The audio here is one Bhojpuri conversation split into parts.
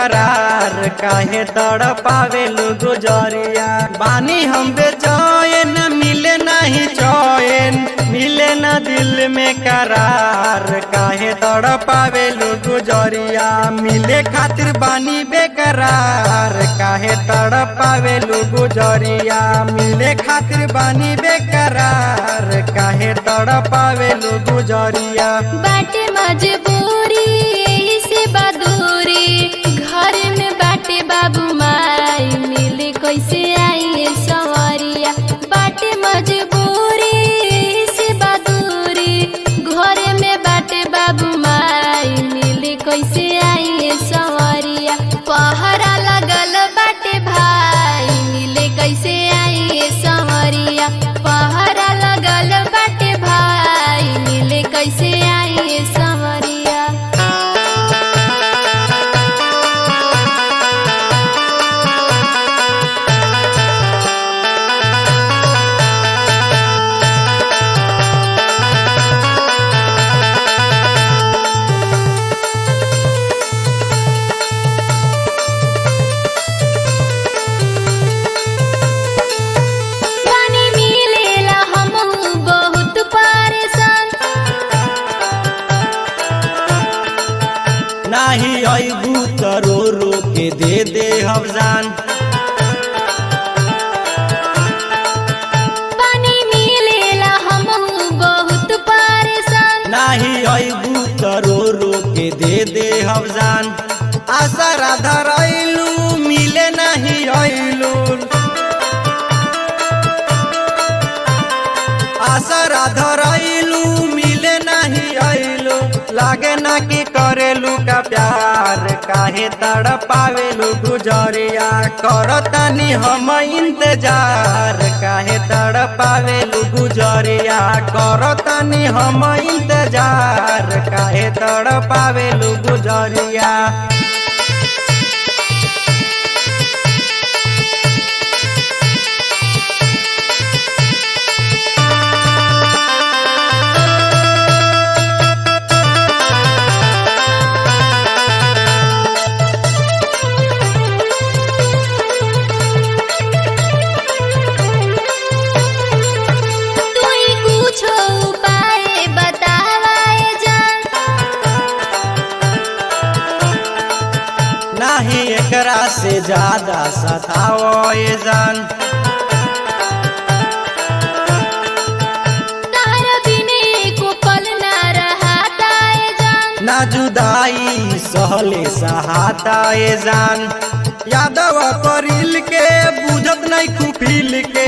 बेकरार काहे तड़पावेलु गुजरिया बानी हम बेचैन मिले नहीं चैन मिले न दिल में करार काहे तड़पावेलु गुजरिया मिले खातिर बानी बेकरार काहे तड़पावेलु गुजरिया मिले खातिर बानी बेकरार काहे तड़पावेलु गुजरिया बाटे मजबूरी यही से बदूरी घर में बाटे बाबू माई मिले कैसे आई सवरिया बाटे मजबूरी यही से बदूरी घर में बाटे बाबू माई मिले कैसे आई सवरिया पहरा लगल बाटे भाई मिले कैसे आई सवरिया पहरा लगल बाटे भाई मिले कैसे आई सवरिया पानी मिलेला हमहू बहुत परेशान नाही अबू त रो रो के दे दे हवजान पानी मिलेला हमहू बहुत परेशान नाही अबू त रो रो के दे दे हवजान आशा राधा रैलू मिले नहीं अइलू आशा राधा रैलू मिले नहीं अइलू लागे ना कि करेलू का प्यार काहे तड़पावेलू गुजरिया करतनी हम इंतजार काहे तड़पावेलू गुजरिया करतनी हम इंतजार काहे तड़पावेलू गुजरिया तू ही कुछ उपाय बतावाए जान नाही एकरा से ज्यादा सताओ ये जान तार बिने को पल ना रहाता है जान ना जुदाई सहले सहाता ये जान यादव करिल के बुझत नहीं खुफिल के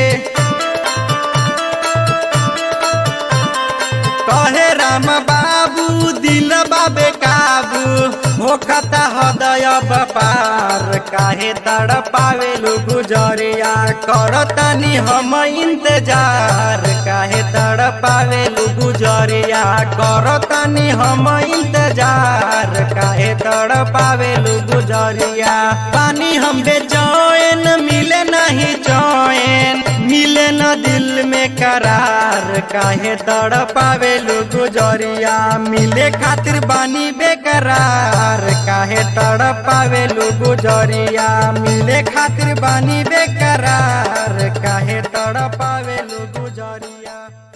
कहे राम बाबू दिल बाबे काबू होखता हृदय बपार काहे तड़पावेलु गुजरिया करतनी हम इंतजार काहे तड़पावेलु गुजरिया करतनी हम इंतजार काहे तड़पावेलु गुजरिया पानी हम बेचैन मिले नहीं चैन मिले न दिल में करार काहे तड़पावेलु गुजरिया मिले खातिर बानी बेकरार काहे तड़पावेलु गुजरिया मिले खातिर बानी बेकरार काहे तड़पावेलु गुजरिया